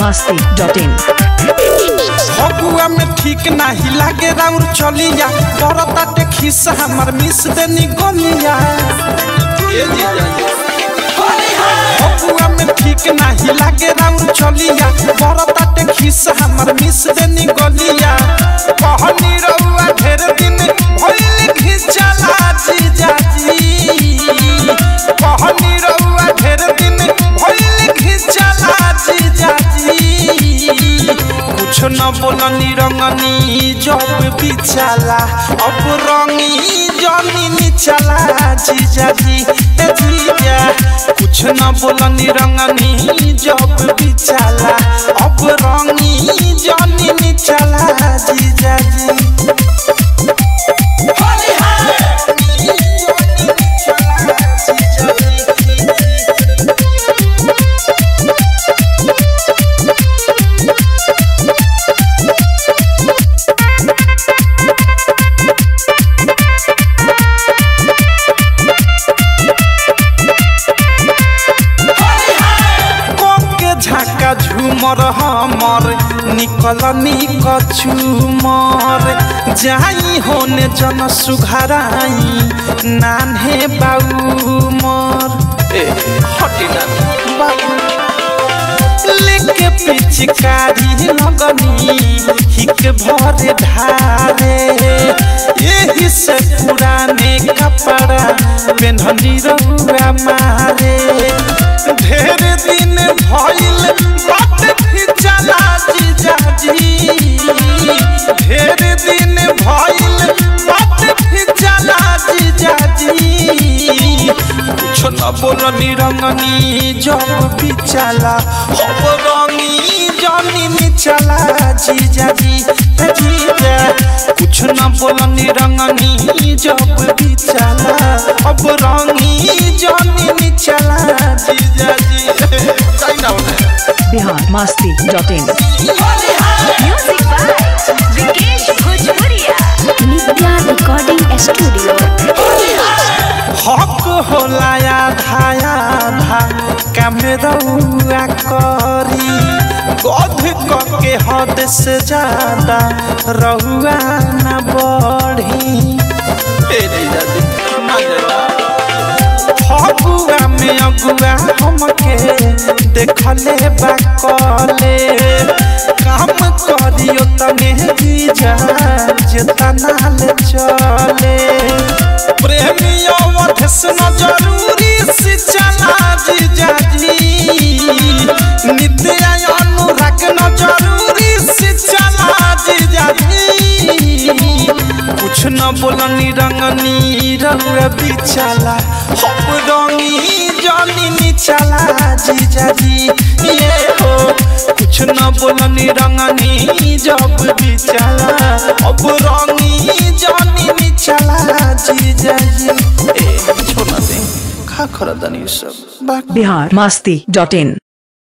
masti.in Phagua में ठीक नाही लागे राउर चलिया करताटे खिस्सा हमर मिस देनी गलिया फगुआ में ठीक नाही लागे राउर चलिया करताटे खिस्सा हमर मिस देनी गलिया कहनी रउआ ढेर दिन भइल घिचला जीजाजी कहनी रउआ ढेर दिन भइल घिचला जीजाजी कुछ न बोलनी रंगनी जब बिचाला अब रंगी जनी निचला जीजा जी ए जीजा कुछ न बोलनी रंगनी जब बिचाला अब रंगी जनी निचला जीजा जी के झाका झूमर हमर निकल निक झूमर जाई होने जन सुघराई नान्हे बाऊ मर ए हटी ना बाऊ लेके पिचकारी लगनी हिक भरे धारे यही से पुराने कपड़ा पेन्हनी रहुआ मारे ढेर दिन भइल बात फिचला जीजाजी ढेर दिन भइल बात फिचला जीजाजी कुछ न बोलनी रंगनी जब बिचला अब रंगी जनी निचला जीजाजी हे जीजा कुछ न बोलनी रंगनी जब बिचला अब रंगी जनी निचला जीजाजी जाई ना उन्हें Bihar masti.in Music by Vikesh Bhojpuria. Nitya Recording Studio. हक होला आधा आधा कैमरौआ करी गध के हद से ज्यादा रहुआ न बढ़ी ए जीजा जी, ना जरा। फगुआ में अगुआ हमके देखले बाकले काम करियो तने जीजा जेतना ले चले प्रेमियो वधस न जरूरी से चला जीजा जी नित्य अनुराग न जरूरी से चला जीजा जी कुछ न बोलनी रंगनी रंग बिचला हम रंगी जनी निचला जीजा जी ये हो कुछ न बोलनी रंगनी जब बिचला अब रंगी जनी निचला जीजा जी ए छोड़ ना दे खा खरा दनी सब बाकी Bihar masti.in